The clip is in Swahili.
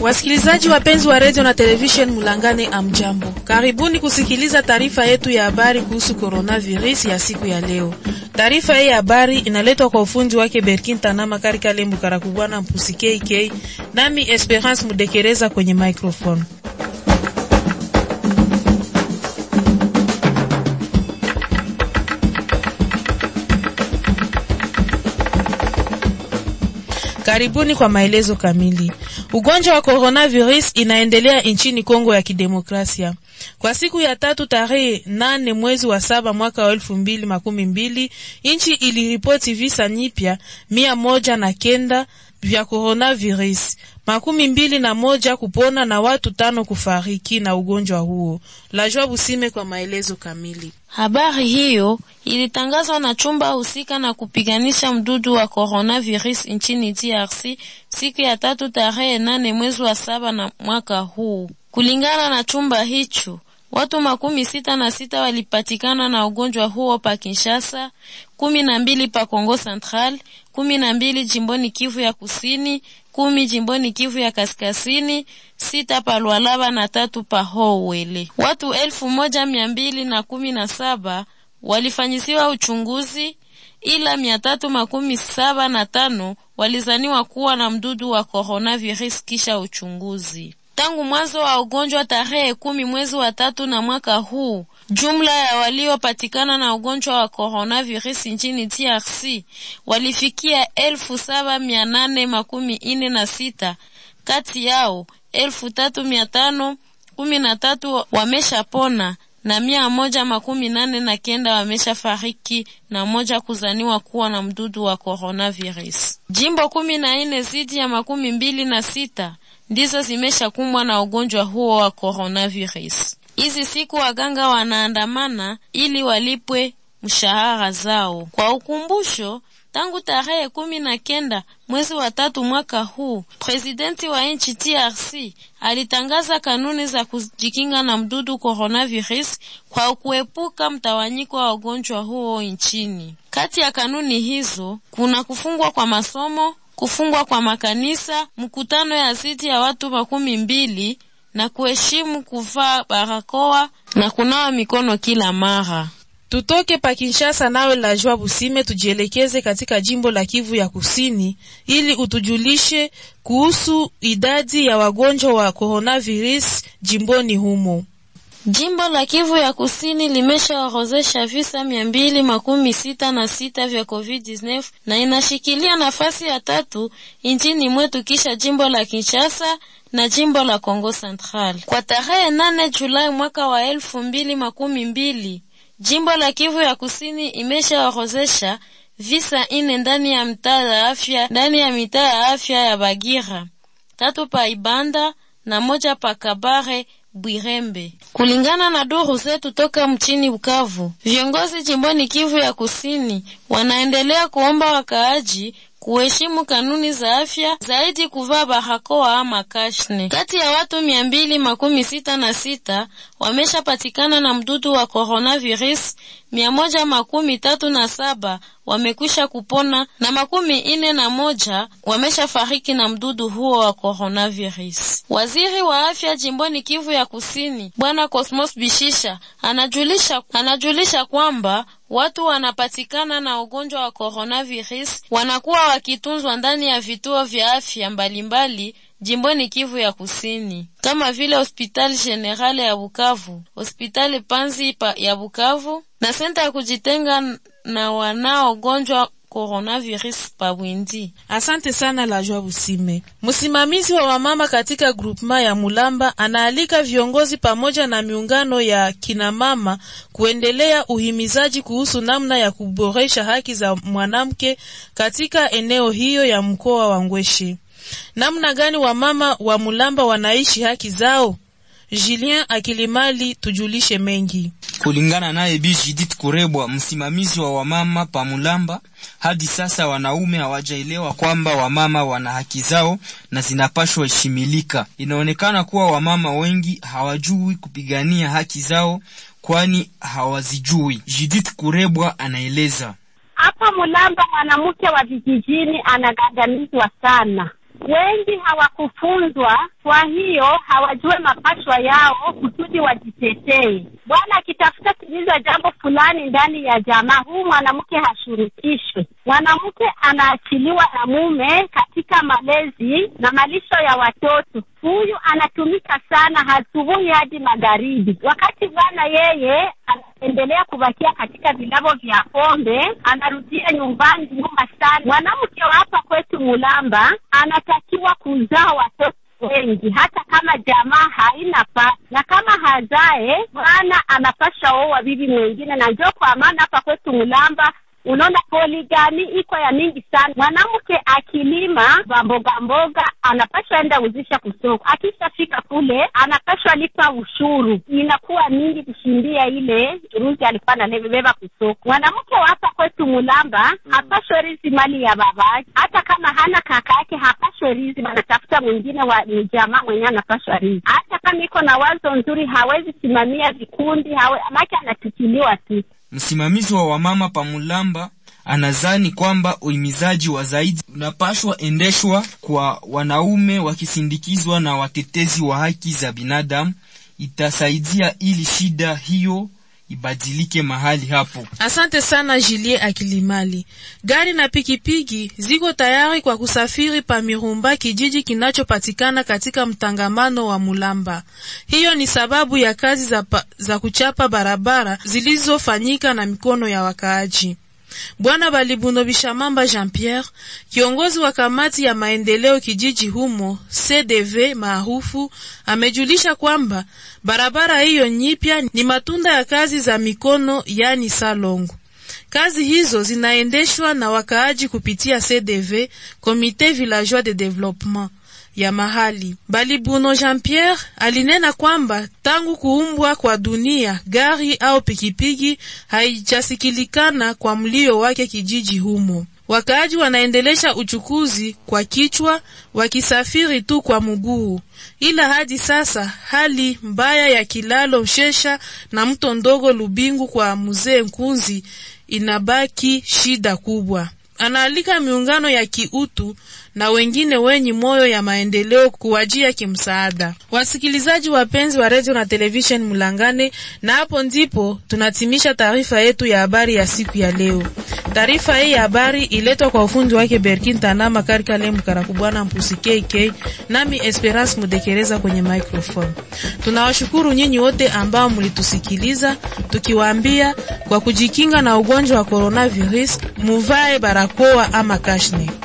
Wasikilizaji wapenzi wa redio na television Mulangane, amjambo, karibuni kusikiliza taarifa yetu ya habari kuhusu coronavirus ya siku ya leo. Taarifa hii ya habari inaletwa kwa ufundi wake Berkin Tanama Karika Lembu Karakubwana Mpusi KK, nami Esperance Mudekereza kwenye microphone. Karibuni kwa maelezo kamili. Ugonjwa wa coronavirus inaendelea nchini Kongo ya Kidemokrasia. Kwa siku ya tatu tarehe nane mwezi wa saba mwaka wa elfu mbili makumi mbili nchi iliripoti visa nyipya mia moja na kenda vya coronavirus, makumi mbili na moja kupona na watu tano kufariki na ugonjwa huo. Lajua Busime kwa maelezo kamili. Habari hiyo ilitangazwa na chumba husika na kupiganisha mdudu wa coronavirus nchini DRC siku ya tatu tarehe nane mwezi wa saba na mwaka huu. Kulingana na chumba hicho, watu makumi sita na sita walipatikana na ugonjwa huo pa Kinshasa, kumi na mbili pa Kongo Central, kumi na mbili jimboni Kivu ya Kusini, kumi jimboni Kivu ya Kaskazini, sita pa Lualaba na tatu pa Howele. Watu elfu moja mia mbili na kumi na saba walifanyisiwa uchunguzi, ila mia tatu makumi saba na tano walizaniwa kuwa na mdudu wa coronavirus kisha uchunguzi. Tangu mwanzo wa ugonjwa tarehe kumi mwezi wa tatu na mwaka huu, jumla ya waliopatikana na ugonjwa wa coronavirus nchini DRC walifikia elfu saba mia nane makumi ine na sita. Kati yao elfu tatu mia tano kumi na tatu wameshapona na mia moja makumi nane na kenda wamesha fariki na moja kuzaniwa kuwa na mdudu wa coronavirus. Jimbo kumi na ine zidi ya makumi mbili na sita ndizo zimeshakumbwa na ugonjwa huo wa coronavirus. Hizi siku waganga wanaandamana ili walipwe mshahara zao. Kwa ukumbusho, tangu tarehe kumi na kenda mwezi wa tatu mwaka huu, presidenti wa nchi DRC alitangaza kanuni za kujikinga na mdudu coronavirus kwa kuepuka mtawanyiko wa ugonjwa huo nchini. Kati ya kanuni hizo kuna kufungwa kwa masomo kufungwa kwa makanisa, mkutano ya zidi ya watu makumi mbili na kuheshimu kuvaa barakoa na kunawa mikono kila mara. Tutoke pa Kinshasa nawe la jua Busime, tujielekeze katika jimbo la Kivu ya Kusini ili utujulishe kuhusu idadi ya wagonjwa wa coronavirus jimboni humo. Jimbo la Kivu ya Kusini limeshaorozesha visa mia mbili makumi sita na sita vya COVID-19 na inashikilia nafasi ya tatu nchini mwetu kisha jimbo la Kinshasa na jimbo la Kongo Central. Kwa tarehe nane Julai mwaka wa elfu mbili makumi mbili jimbo la Kivu ya Kusini imeshaorozesha visa ine ndani ya mtaa ya afya ndani ya mitaa ya afya ya Bagira, tatu pa Ibanda na moja pa Kabare Bwirembe. Kulingana na duru zetu toka mchini Bukavu, viongozi jimboni Kivu ya Kusini wanaendelea kuomba wakaaji kuheshimu kanuni za afya, zaidi kuvaa barakoa ama kashne. Kati ya watu mia mbili makumi sita na sita wameshapatikana na mdudu wa coronavirus, mia moja makumi tatu na saba wamekwisha kupona na makumi ine na moja wameshafariki na mdudu huo wa coronavirus. Waziri wa afya jimboni Kivu ya Kusini Bwana Cosmos Bishisha anajulisha, anajulisha kwamba watu wanapatikana na ugonjwa wa coronavirus wanakuwa wakitunzwa ndani ya vituo vya afya mbalimbali jimboni Kivu ya Kusini kama vile hospitali generale ya Bukavu, hospitali Panzi ya Bukavu na senta ya kujitenga na wanaogonjwa coronavirus pabwindi. Asante sana la jua Busime. Msimamizi wa wamama katika grupema ya Mulamba anaalika viongozi pamoja na miungano ya kinamama kuendelea uhimizaji kuhusu namna ya kuboresha haki za mwanamke katika eneo hiyo ya mkoa wa Ngweshi. Namna gani wamama wa Mulamba wanaishi haki zao? Julien Akilimali tujulishe mengi. Kulingana naye Bi Judith Kurebwa, msimamizi wa wamama pa Mulamba, hadi sasa wanaume hawajaelewa kwamba wamama wana haki zao na zinapashwa heshimilika. Inaonekana kuwa wamama wengi hawajui kupigania haki zao, kwani hawazijui. Judith Kurebwa anaeleza. Hapa Mulamba mwanamke wa vijijini anagandamizwa sana, wengi hawakufunzwa, kwa hiyo hawajue mapashwa yao kusudi wajitetee. Bwana akitafuta timiza jambo fulani ndani ya jamaa, huu mwanamke hashurutishwe. Mwanamke anaachiliwa na mume katika malezi na malisho ya watoto. Huyu anatumika sana asubuhi hadi magharibi, wakati bwana yeye anaendelea kubakia katika vilavo vya pombe, anarudia nyumbani nyuma sana. Mwanamke wa hapa kwetu Mulamba anatakiwa kuzaa watoto wengi hata kama jamaa haina pa na kama hazae bwana anapasha oa bibi mwingine, na njo kwa maana hapa kwetu Mulamba unaona poligami iko ya mingi sana. Mwanamke akilima mboga mboga anapashwa enda uzisha kusoko, akishafika kule anapashwa lipa ushuru, inakuwa mingi kushindia ile ruzi alikuwa analebeba kusoko. Mwanamke wa hapa kwetu Mulamba hapashwe rizi mali ya babake, hata kama hana kaka yake hapashwe rizi, anatafuta mwingine wa ni jamaa mwenyewe anapashwa rizi. Hata kama iko na wazo nzuri hawezi simamia vikundi, hawe make anatukiliwa tu. Msimamizi wa wamama Pamulamba anazani kwamba uhimizaji wa zaidi unapashwa endeshwa kwa wanaume wakisindikizwa na watetezi wa haki za binadamu. Itasaidia ili shida hiyo ibadilike mahali hapo. Asante sana Julie Akilimali. Gari na pikipiki ziko tayari kwa kusafiri pa Mirumba, kijiji kinachopatikana katika mtangamano wa Mulamba. Hiyo ni sababu ya kazi za, pa, za kuchapa barabara zilizofanyika na mikono ya wakaaji. Bwana Balibuno Bishamamba Jean Pierre, kiongozi wa kamati ya maendeleo kijiji humo CDV maarufu, amejulisha kwamba barabara hiyo nyipya ni matunda ya kazi za mikono, yani salongo. Kazi hizo zinaendeshwa na wakaaji kupitia CDV, Comité Villageois de Développement ya mahali. Balibuno Jean Pierre alinena kwamba tangu kuumbwa kwa dunia gari au pikipiki haijasikilikana kwa mlio wake kijiji humo. Wakaaji wanaendelesha uchukuzi kwa kichwa wakisafiri tu kwa mguu, ila hadi sasa hali mbaya ya kilalo Mshesha na mto ndogo Lubingu kwa mzee Nkunzi inabaki shida kubwa. Anaalika miungano ya kiutu na wengine wenye moyo ya maendeleo kuwajia kimsaada. Wasikilizaji wapenzi wa redio na television Mulangane, na hapo ndipo tunatimisha taarifa yetu ya habari ya siku ya leo. Taarifa hii ya habari iletwa kwa ufundi wake Berkin Tanama Karikale Mkarakubwana Mpusi KK, nami Esperance Mudekereza kwenye microphone. Tunawashukuru nyinyi wote ambao mlitusikiliza, tukiwaambia kwa kujikinga na ugonjwa wa coronavirus muvae barakoa ama kashne.